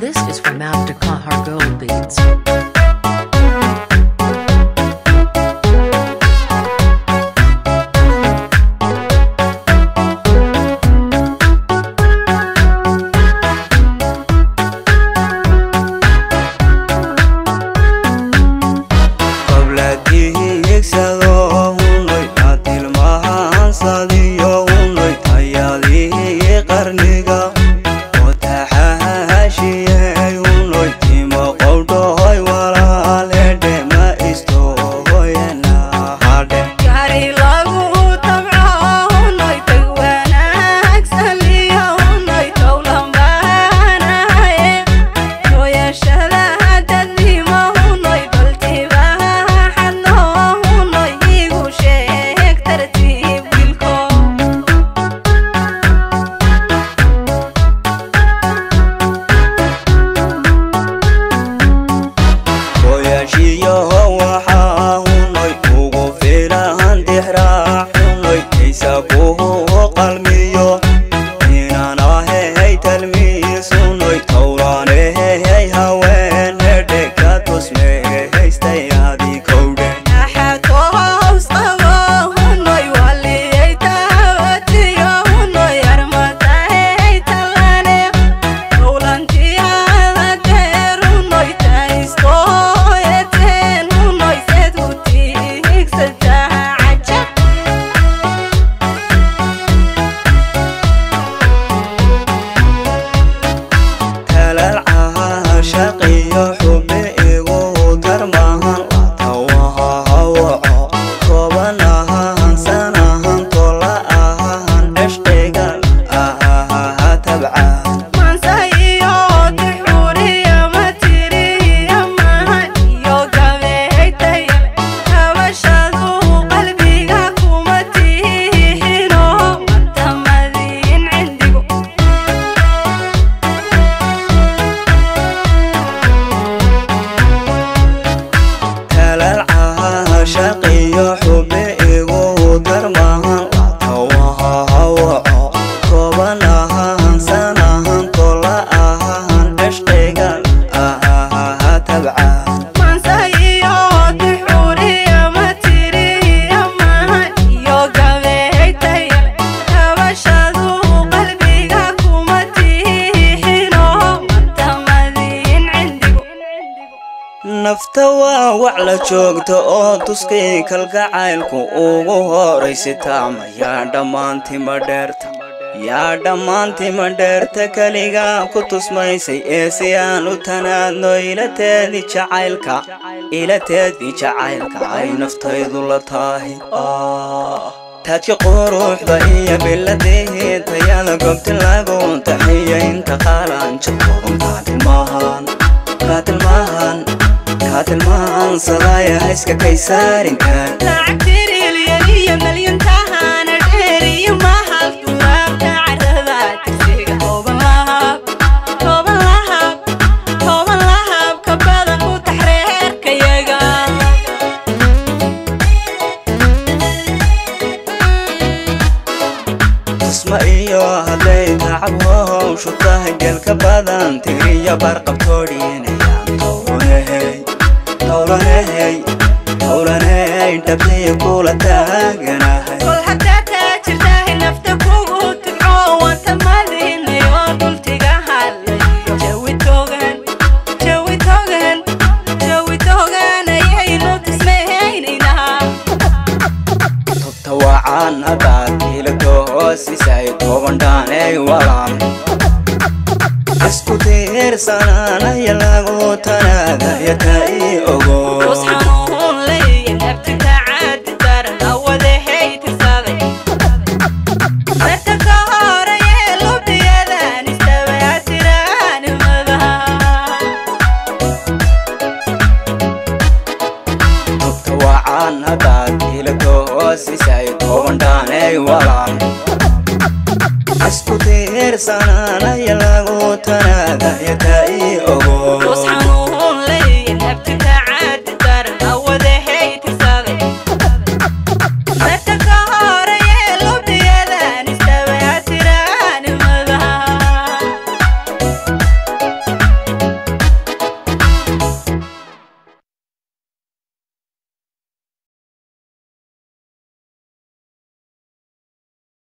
This is from Abdukahar Gold Beats. nafta waa wac la joogta oo tuskii kalgacaylku ugu horaysitaa mayaa dhammaantima dheerta yaa dhammaantima dheerta keligaa ku tusmaysay ee si aan u tanaadno ilateedii jacaylka ilateedii jacaylka ay naftaydu la tahay taajka quruxda iyo biladii tayada gobti lagu taxiya inta qaalanjo qaatilmaahan qaatilmaahan qaatilmaahan sadaaya hayska kaysaarinkan lacagtiriliyaniyo malyantahana dheeriyo mahal duwaabta carada tigsiga tooban lahab tooban lahab tooban lahab ka badan ku taxreerkayaga tusma iyo hadday tacab howshu tahay gelka badan tiriyo barqabtoodhiinayaan towlanehey towlanehey towlanehey dhabtiyo kula taaganahay kol haddaa taajirtahay nafta kugu tibco wanta madinayo dhultiga hadlayo jawi togan jawi togan jawi togan ayaynu tismaynaynaa tubta wacan haddaad ilato hoosisay toban dhaanay walaan isku tiirsananaya lagu tanaadaya ta ii ogo Rus xanuun leeyahay naftinta caadi daran awadahey tirsaday Marka ka horeye lubdiyadan istabaasiraanimada tubta wacan haddaad ilato hoosisay toban dhaanay walaan isku tiirsananaya lagu tanaadaya ta ii